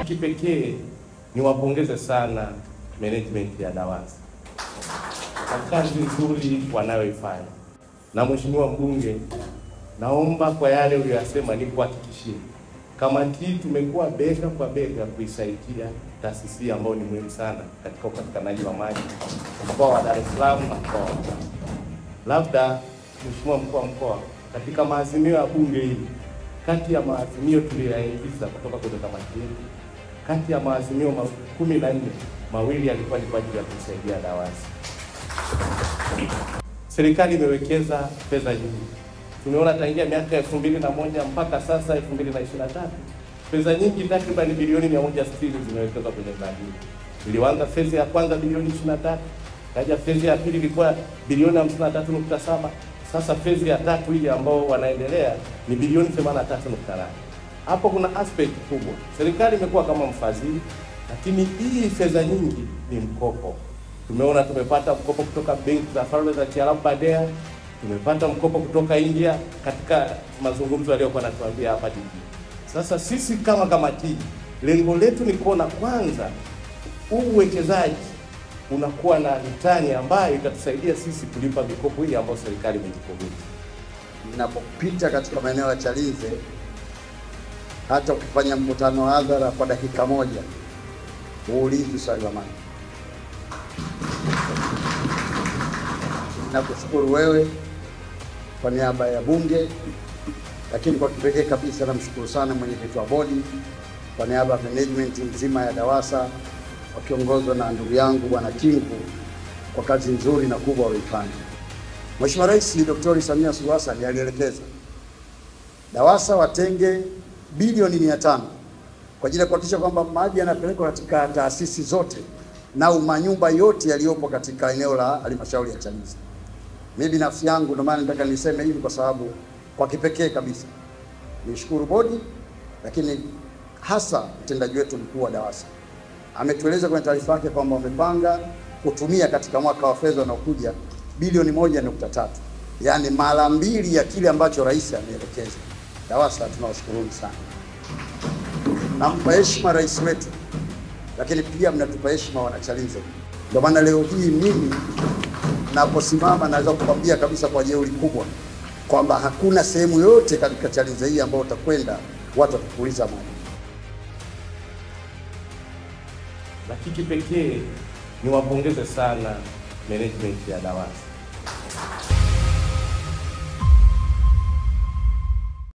kipekee niwapongeze sana management ya DAWASA kwa kazi nzuri wanayoifanya. Na mheshimiwa mbunge, naomba kwa yale uliyosema nikuhakikishie, kamati hii tumekuwa bega kwa bega kuisaidia taasisi ambayo ni muhimu sana katika upatikanaji wa maji mkoa wa Dar es Salaam na mkoa wa Mtwara. Labda mheshimiwa mkuu wa mkoa, katika maazimio ya bunge hili, kati ya maazimio tuliyoyaingiza kutoka kwenye kamati yetu, kati ya maazimio ma- kumi na nne mawili yalikuwa ni kwa ajili ya kusaidia DAWASA. Serikali imewekeza fedha nyingi, tumeona tangia miaka elfu mbili na moja mpaka sasa elfu mbili na ishirini na tatu fedha nyingi takriban bilioni mia moja sitini zimewekezwa kwenye mradi huu. Ilianza fezi ya kwanza bilioni ishirini na tatu kaja fezi ya pili ilikuwa bilioni hamsini na tatu nukta saba sasa fezi ya tatu hii ambao wanaendelea ni bilioni themanini na tatu nukta nane hapo kuna aspect kubwa. Serikali imekuwa kama mfadhili, lakini hii fedha nyingi ni mkopo. Tumeona tumepata mkopo kutoka benki za falme za Kiarabu Badea, tumepata mkopo kutoka India katika mazungumzo yaliyokuwa natuambia hapa jijini. Sasa sisi kama kamati, lengo letu ni kuona kwanza huu uwekezaji unakuwa na ritani ambayo itatusaidia sisi kulipa mikopo hii ambayo serikali imejikomiti. Ninapopita katika maeneo ya Chalinze, hata ukifanya mkutano wa hadhara kwa dakika moja, huulizi swali la maji. Nakushukuru wewe kwa niaba ya Bunge, lakini kwa kipekee kabisa namshukuru sana mwenyekiti wa bodi kwa niaba ya management nzima ya DAWASA wakiongozwa na ndugu yangu Bwana Kingu kwa kazi nzuri na kubwa walioifanya. Mheshimiwa Rais Dr. Samia Suluhu Hassan alielekeza DAWASA watenge bilioni mia tano kwa ajili ya kuhakikisha kwamba maji yanapelekwa katika taasisi zote na manyumba yote yaliyopo katika eneo la halmashauri ya Chalinze. Mimi binafsi yangu ndio maana nataka niseme hivi kwa sababu kwa kipekee kabisa nishukuru bodi, lakini hasa mtendaji wetu mkuu wa DAWASA ametueleza kwenye taarifa yake kwamba wamepanga kutumia katika mwaka wa fedha unaokuja bilioni moja nukta tatu yaani mara mbili ya kile ambacho rais ameelekeza. DAWASA tunawashukuruni sana, nampa heshima rais wetu, lakini pia mnatupa heshima wanachalinze. Ndio maana leo hii mimi naposimama naweza kukwambia kabisa kwa jeuri kubwa kwamba hakuna sehemu yote katika Chalinze hii ambayo utakwenda watu watakuuliza maji. Lakini kipekee niwapongeze sana management ya DAWASA